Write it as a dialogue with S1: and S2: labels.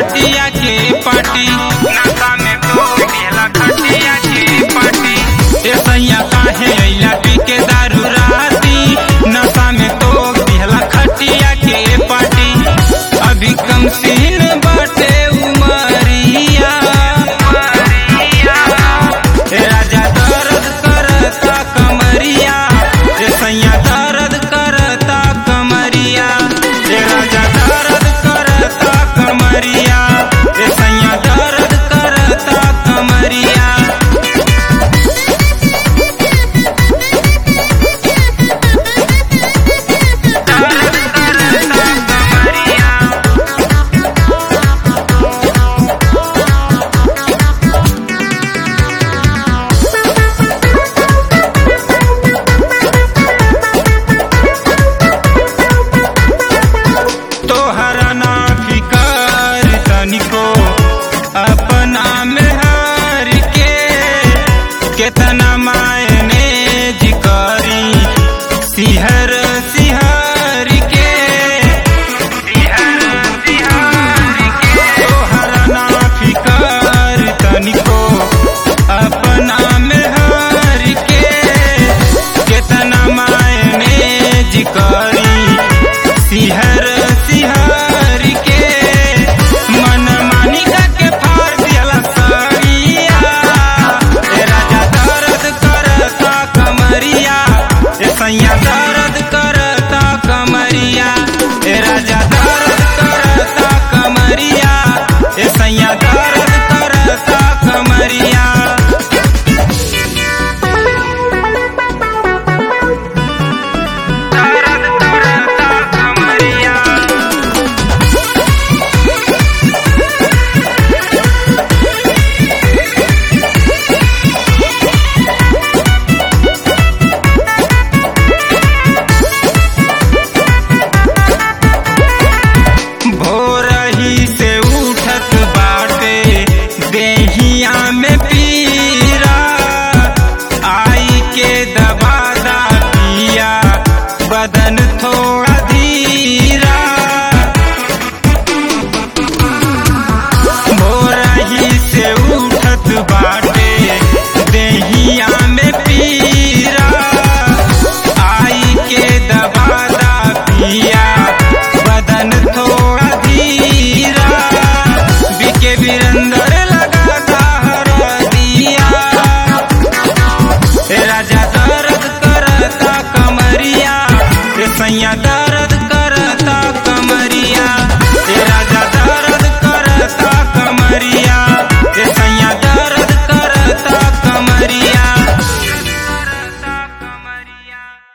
S1: खटिया के पाटी
S2: नशा में तो दिहला खटिया के पाटी
S1: ए सैया काहे अइला पी के दारू राती नशा में तो दिहला खटिया के पाटी अभी कम सीन बाटे उमरिया ए राजा दर्द करता कमरिया ए सैया दर्द करता कमरिया ए राजा दर्द करता कमरिया ए सैया दर्द करता कमरिया तोहरा ना फिकर तनिको अपना में हार के केतना मायने जिकरी सिहर